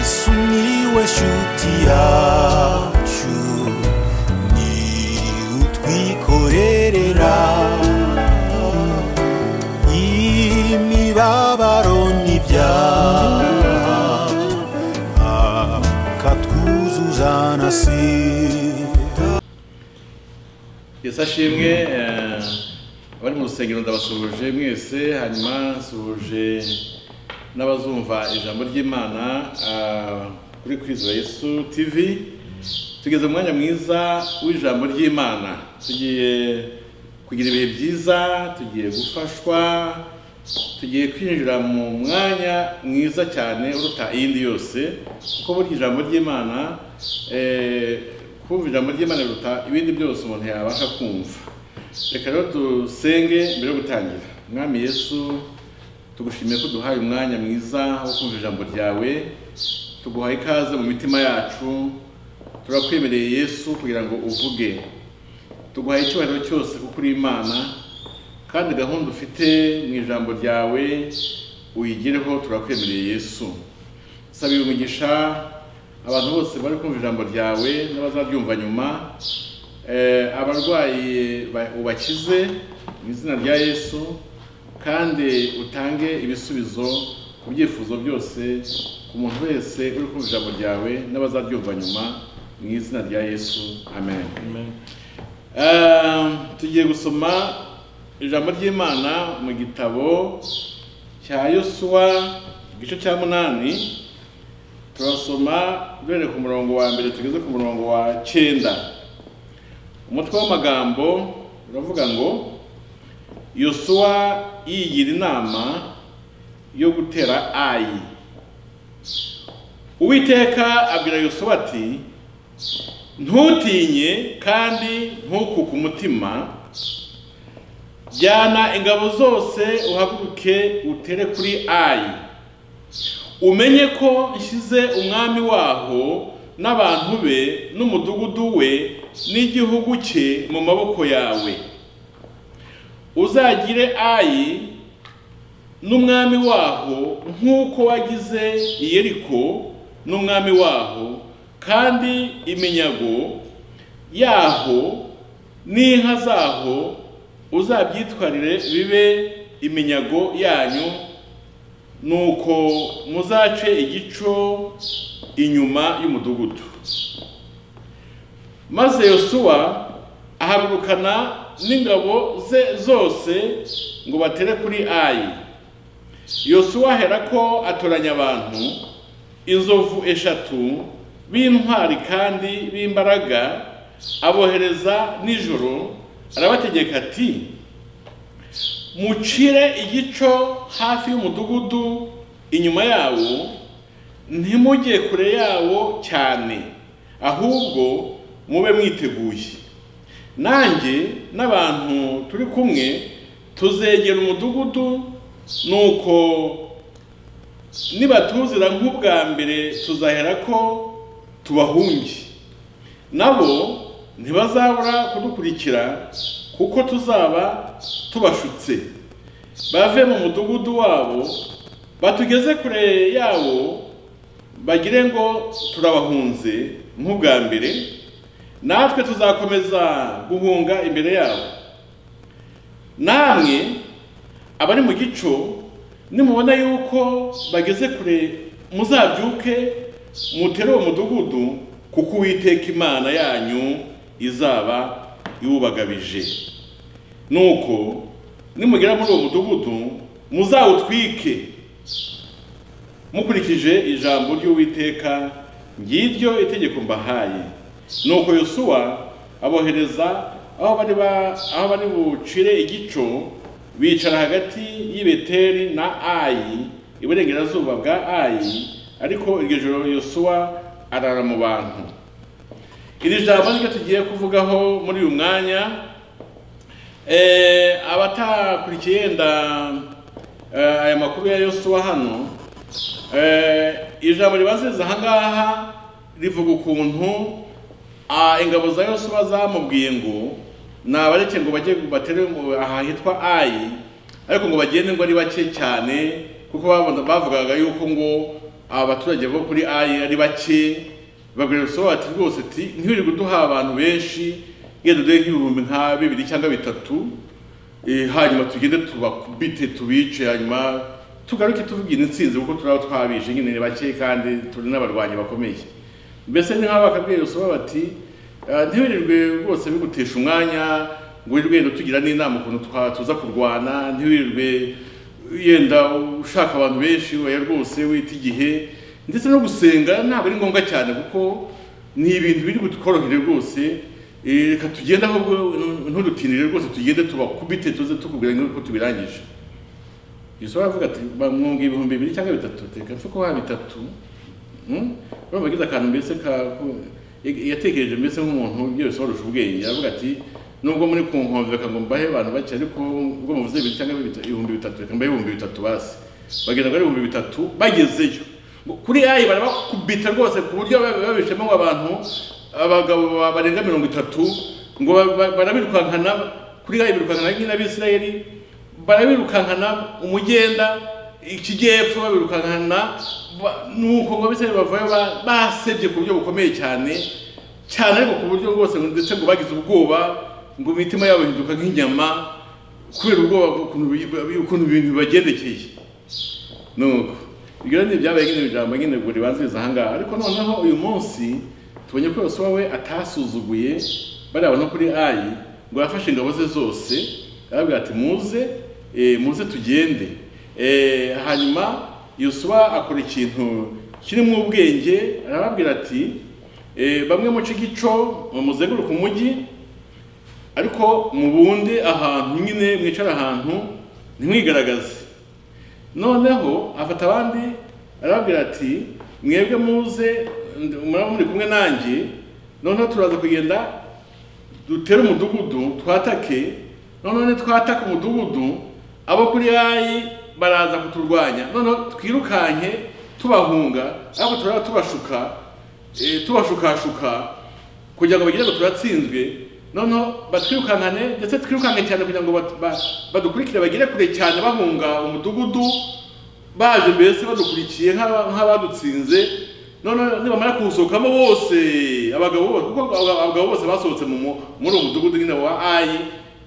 Sumiłeś utiaciu Ni utwikorerera Imibabaro n'ibyaha Akatwuzuzana sida yesi ashimwe eh, abari mu rusengero ndabasuhuje mwese hanyuma nsuhuje n'abazumva ijambo ry'imana ah, kuri kwizera yesu tv tugeze mu mwanya mwiza w'ijambo ry'imana tugiye kugira ibihe byiza tugiye gufashwa tugiye kwinjira mu mwanya mwiza cyane uruta iyindi yose kuko burya ijambo ry'imana eh, kumva ijambo ry'imana biruta ibindi byose umuntu yabasha kumva reka rero dusenge mbere yo gutangira mwami yesu tugushimiye ko duhaye umwanya mwiza wo kumva ijambo ryawe tuguhaye ikaze mu mitima yacu turakwemereye yesu kugira ngo uvuge tuguhaye icyubahiro cyose kuko uri imana kandi gahunda ufite mu ijambo ryawe uyigireho turakwemereye yesu sabiye umugisha abantu bose bari kumva ijambo ryawe n'abazaryumva nyuma Eh, abarwayi ba- ubakize mu izina rya yesu kandi utange ibisubizo ku byifuzo byose ku muntu wese uri kumva ijambo ryawe n'abazaryumva nyuma mu izina rya yesu amen Eh, tugiye gusoma ijambo ry'imana mu gitabo cya yosuwa igice cya munani turasoma duhereye ku murongo wa mbere tugeze ku murongo wa cyenda umutwe w'amagambo uravuga ngo yosuwa yigira inama yo gutera ayi uwiteka abwira yosuwa ati ntutinye kandi ntukuke umutima jyana ingabo zose uhaguruke utere kuri ayi umenye ko nshyize umwami waho n'abantu be n'umudugudu we n'igihugu cye mu maboko yawe uzagire ayi n'umwami waho nk'uko wagize iyeriko n'umwami waho kandi iminyago yaho n'inka zaho uzabyitwarire bibe iminyago yanyu nuko muzace igico inyuma y'umudugudu maze yosuwa ahagurukana n'ingabo ze zose ngo batere kuri ayi yosuwa aherako atoranya abantu inzovu eshatu b'intwari kandi b'imbaraga abohereza nijoro arabategeka ati mucire igico hafi y'umudugudu inyuma yawo ntimujye kure yawo cyane ahubwo mube mwiteguye nanjye n'abantu turi kumwe tuzegera umudugudu nuko nibatuzira nk'ubwa mbere tuzahera ko tubahunge nabo ntibazabura kudukurikira kuko tuzaba tubashutse bave mu mudugudu wabo batugeze kure yawo bagire ngo turabahunze nk'ubwa mbere natwe tuzakomeza guhunga imbere yabo namwe abari mu gico nimubona yuko bageze kure muzabyuke mutere uwo mudugudu kuko uwiteka imana yanyu izaba iwubagabije nuko nimugera muri uwo mudugudu muzawutwike mukurikije ijambo ry'uwiteka ngiryo itegeko mbahaye nuko yosuwa abohereza aho bari ba- aho bari bucire igico bicara hagati y'ibeteri na ayi iburengerazuba bwa ayi ariko iryo joro yosuwa arara mu bantu iri jambo niryo tugiye kuvugaho muri uyu mwanya Eh, abatakurikiye yenda eh, aya makuru ya yosuwa hano eh, ijambo ribanziriza ahangaha rivuga ukuntu ah, ingabo za yosuwa zamubwiye ngo nabareke ngo bajye batere ngo aha hitwa ayi ariko ngo bagende ngo ari bake cyane kuko babona- bavugaga yuko ngo aba baturage bo kuri ayi ari bake babwira urusobe ati rwose ati ntiwirirwe uduha abantu benshi ngenda uduhe nk'ibihumbi nka bibiri cyangwa bitatu eh, hanyuma tugende tubakubite tubice hanyuma tugaruke tuvugira insinzi kuko turaba twabije nyine ni bake kandi turi n'abarwanyi bakomeye mbese ni nk'aho bakabwira urusobe bati "Ah, ntiwirirwe rwose bigutesha umwanya ngo wirirwe wenda utugira n'inama ukuntu twa- tuza kurwana ntiwirirwe yenda ushaka abantu benshi oya rwose wita igihe ndetse no gusenga ntabwo ari ngombwa cyane kuko ni ibintu biri butworohere rwose Eh, reka tugende ahubwo ntudutinire rwose tugende tubakubite tuze tukubwira nk'uko tubirangije yesu aravuga ati bamwunga ibihumbi bibiri cyangwa bitatu teka mfuko wa bitatu Mm? urumva agize akantu mbese ka ku- ya- yatekereje mbese nk'umuntu byose warusha ubwenge aravuga ati nubwo muri ku nkombe reka ngo mbahe abantu bake ariko ubwo muvuze bibiri cyangwa bita- ibihumbi bitatu reka mbahe ibihumbi bitatu basi bagenda kuri ibihumbi bitatu bagezeyo Ngo kuri ayi barabakubita rwose ku buryo bab- babishemo abantu abagabo ba- barenga mirongo itatu ngo ba- ba- barabirukankana kuri ayi birukankana nk'inabisirayeli barabirukankana umugenda ikijyepfo babirukankana ba- nuko ngo abisirayeli bavayo ba- basebye ku buryo bukomeye cyane cyane ariko ku buryo bwose ngo ndetse ngo bagize ubwoba ngo imitima yabo ihinduka nk'inyama kubera ubwoba bw'ukuntu bi- bi- ukuntu ibintu bibagendekeye nuko ibyo rero ni ibyabaye nyine ijambo nyine ubwo ribanziriza ahangaha ariko noneho uyu munsi tubonye ko yosuwa we atasuzuguye bariya bantu kuri ayi ngo yafashe ingabo ze zose arabwira ati muze eh, muze tugende Eh, hanyuma yosuwa akora ikintu kirimo ubwenge arababwira ati eh, bamwe muce igico mumuzenguruke umujyi ariko mubunde ahantu nyine mwicara ahantu ntimwigaragaze noneho afata abandi arababwira ati mwebwe muze ndi- muraba muri kumwe nanjye noneho turaza kugenda dutere umudugudu twatake noneho nitwataka umudugudu abo kuri ayi baraza kuturwanya noneho twirukanke tubahunga ariko turaba tubashuka eh, tubashukashuka kugira ngo bagire ngo turatsinzwe noneho batwirukankane ndetse twirukanke cyane kugira ngo bat- ba- badukurikire bagere kure cyane bahunga umudugudu baje mbese badukurikiye nk'aba- nk'abadutsinze noneho nibamara kuwusohokamo bose abagabo bose kuko aba- abagabo bose basohotse mu mu- muri uwo mudugudu nyine wa ayi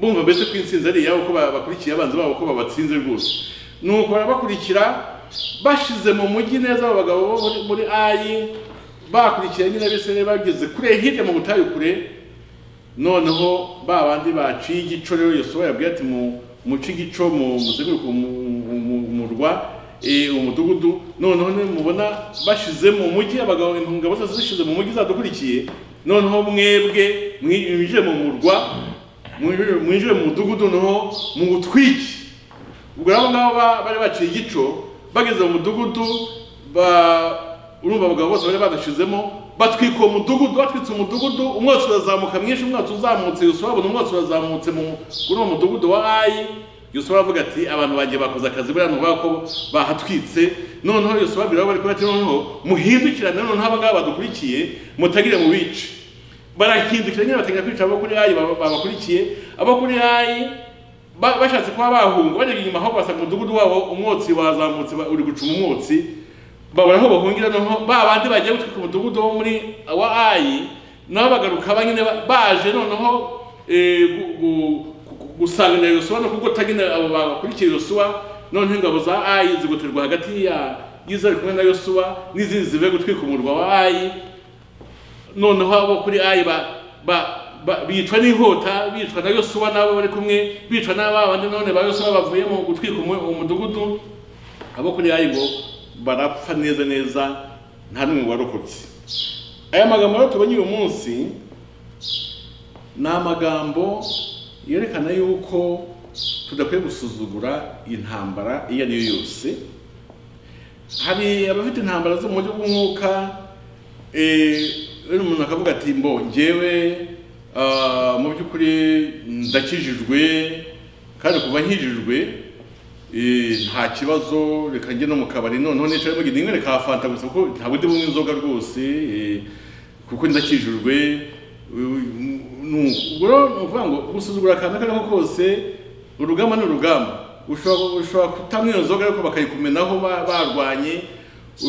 bumva mbese ko intsinzi ari iyabo ko ba- bakurikiye abanzi babo ko babatsinze rwose nuko barabakurikira bashize mu mujyi neza abo bagabo bo muri- muri ayi bakurikiye nyine abisirayeli bageze kure hirya mu butayu kure noneho ba bandi baciye igico rero yosuwa yabwiye ati mu muce igico mu muzenguruko mu- mu- umurwa eh, umudugudu noneho nimubona bashize mu mujyi abagabo intungabo zose zishize mu mujyi zadukurikiye noneho mwebwe mwinjire mu murwa mwinjire- mwinjire mu mudugudu noneho muwutwike ubwo rero abo ngabo ba- bari baciye igico bageze mu mudugudu ba- urumva abagabo bose bari badashizemo batwika uwo mudugudu batwitse umudugudu umwotsi urazamuka mwinshi umwotsi uzamutse yosuwa abona umwotsi urazamutse mu- kuri uwo mudugudu wa ayi yosuwa aravuga ati abantu banjye bakoze akazi buriya ni ukubera ko bahatwitse noneho yosuwa abwira abo bari kumwe ati noneho muhindukirane noneho aba ngaba badukurikiye mutagire mu bice barahindukira nyine batangira kwica abo kuri ayi baba- babakurikiye abo kuri ayi Ba- bashatse kuba bahunga barebye inyuma aho basanga umudugudu wabo umwotsi wazamutse ba- uri gucuma umwotsi babura aho bahungira noneho ba bandi bagiye gutwika umudugudu wo muri wa ayi nabo bagaruka ba nyine ba- baje noneho eh, gu- gu- gu- gusanganira yosuwa no kugota nyine abo bakurikiye yosuwa noneho ingabo za ayi zigoterwa hagati ya y'izari kumwe na yosuwa n'izindi zivuye gutwika umurwa wa ayi noneho abo kuri ayi ba ba- ba- bicwa n'inkota bicwa na yosuwa n'abo bari kumwe bicwa n'aba bandi none ba yosuwa bavuye mu gutwika umu- umudugudu abo kuri ayi ngo barapfa neza neza nta n'umwe warokotse aya magambo rero tubonye uyu munsi ni amagambo yerekana yuko tudakwiye gusuzugura intambara iyo ari yo yose hari abafite intambara zo mu buryo bw'umwuka rero umuntu akavuga ati mbo ngewe ah, mu by'ukuri ndakijijwe kandi kuva nkijijwe eh, nta kibazo reka njye no mu kabari noneho nicara mu gihe reka hafanta gusa kuko ntabwo ndi bunywe inzoga rwose eh, kuko ndakijijwe ubwo rero ni ukuvuga ngo gusuzugura akantu ako ari ko kose urugamba ni urugamba ushobora ushobora kutamwa iyo nzoga ariko bakayikumenaho ba- barwanye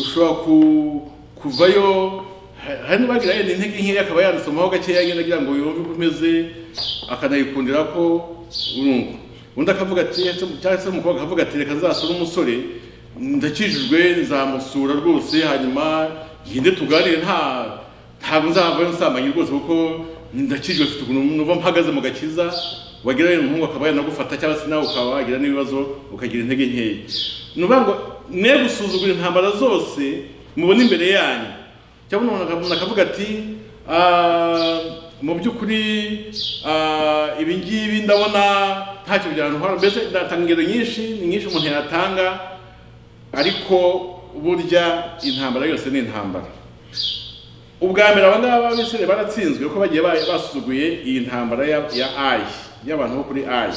ushobora ku- kuvayo ha- hari n'uwagira yenda intege nkeya akaba yanisomaho gakeya nyine agira ngo yumve uko imeze akanayikundira ko urumva undi akavuga ati "Ese- cyangwa se umukobwa akavuga ati reka nzasura umusore ndakijijwe nzamusura rwose hanyuma ngende tuganire nta ntabwo nzavayo nsambanye rwose kuko ndakijijwe mfite ukuntu numva mpagaze mu gakiza wagira rero umuhungu akaba yanagufata cyangwa se nawe ukaba wagira n'ibibazo ukagira intege nkeya ni ukuvuga ngo mwe gusuzugura intambara zose mubona imbere yanyu cyangwa umuntu akavuga- akavuga ati "Ah, mu by'ukuri ah, ibi ngibi ndabona ntacyo byantwara mbese ndatanga ingero nyinshi ni nyinshi umuntu yatanga ariko burya intambara yose ni intambara ubwa mbere aba ngaba b'abisire baratsinzwe kuko bagiye ba- basuzuguye iyi ntambara ya, ya ayi y'abantu bo kuri ayi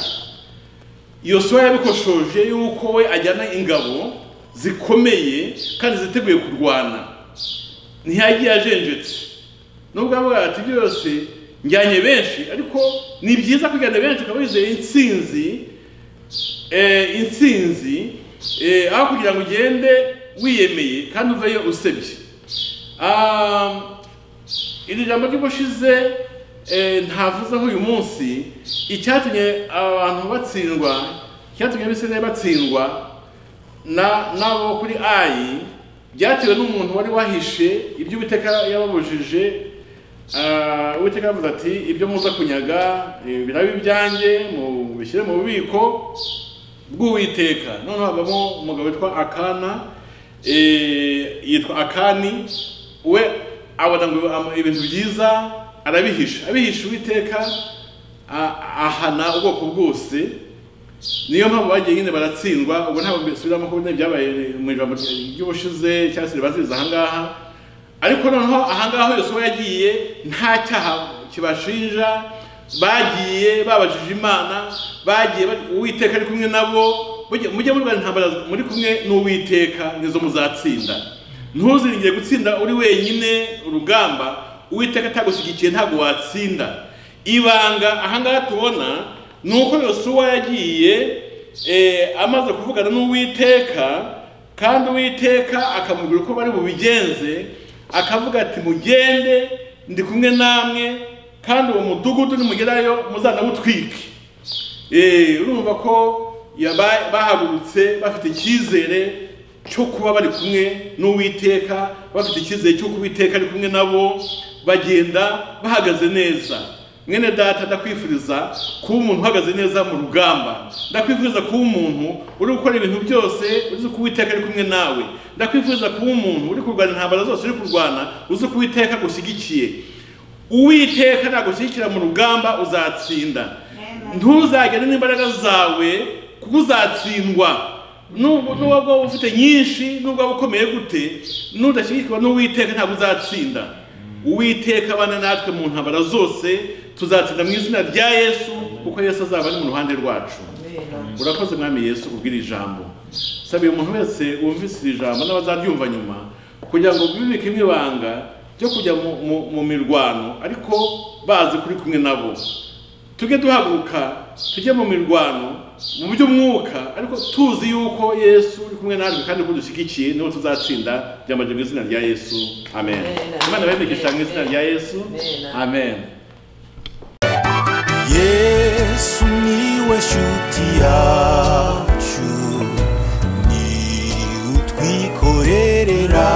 yosuwa yabikoshoje yuko we ajyana ingabo zikomeye kandi ziteguye kurwana ntiyagiye ajenjetse nubwo avuga ati byose njyanye benshi ariko ni byiza kujyana benshi ukaba wizeye intsinzi eh, intsinzi eh, aho kugira ngo ugende wiyemeye kandi uveyo usebye Ah, iri jambo ry'ubushize eh, ntavuzeho uyu munsi icyatumye abantu batsindwa icyatumye abisirayeli batsindwa na n'abo kuri ayi byatewe n'umuntu wari wahishe ibyo uwiteka yababujije Ah, uwiteka yavuze ati ibyo muza kunyaga eh, birabe ibyanjye mubishyire mu bubiko bw'uwiteka noneho havamo umugabo witwa akana eh, yitwa akani we abona ngo am- ibintu byiza arabihisha abihisha uwiteka a- ahana ubwoko bwose niyo mpamvu bagiye nyine baratsindwa ubwo ntabwo bisubiramo ko nyine byabaye mu ijambo ry'ubushize cyangwa se ribaziriza ahangaha ariko noneho ahangaha yose uba yagiye nta cyaha kibashinja bagiye babajije imana bagiye ba- uwiteka ari kumwe nabo mujye mujye murwana intambara muri kumwe n'uwiteka nizo muzatsinda ntuziringire gutsinda uri wenyine urugamba uwiteka atagushyigikiye ntabwo watsinda ibanga ahangaha tubona ni uko yosuwa yagiye eh, amaze kuvugana n'uwiteka kandi uwiteka akamubwira uko bari bubigenze akavuga ati mugende ndi kumwe namwe kandi uwo mudugudu nimugerayo muzanawutwike Eh, urumva ko yaba- bahagurutse bafite icyizere cyo kuba bari kumwe n'uwiteka bafite icyizere cy'uko uwiteka ari kumwe nabo bagenda bahagaze neza mwene data ndakwifuriza kuba umuntu uhagaze neza mu rugamba ndakwifuriza kuba umuntu uri gukora ibintu byose uzi ko uwiteka ari kumwe nawe ndakwifuriza kuba umuntu uri kurwana intambara zose uri kurwana uzi ko uwiteka agushyigikiye uwiteka nagushyigikira mu rugamba uzatsinda ntuzagende n'imbaraga zawe kuko uzatsindwa Nubwo- n'ubwo waba ufite nyinshi n'ubwo waba ukomeye gute nudashyigikirwa n'uwiteka ntabwo uzatsinda uwiteka abana natwe mu ntambara zose tuzatsinda mu izina rya yesu kuko yesu azaba ari mu ruhande rwacu urakoze mwami yesu kubwira ijambo sabiye umuntu wese wumvise iri jambo n'abazaryumva nyuma kugira ngo bibike ibanga byo kujya mu, mu, mu mirwano ariko bazi kuri kumwe nabo tujye duhaguruka tujye mu mirwano mu by'umwuka ariko tuzi yuko yesu uri kumwe natwe kandi ko dushyigikiye niho tuzatsinda byambaje mu izina rya yesu amen Amen. imana babigisha mu izina rya yesu Amen. amen yesu niwe shuti yacu ni utwikorerera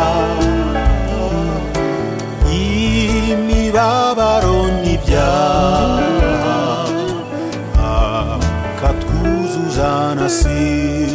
imibabaro n'ibyaha akatwuzuza na si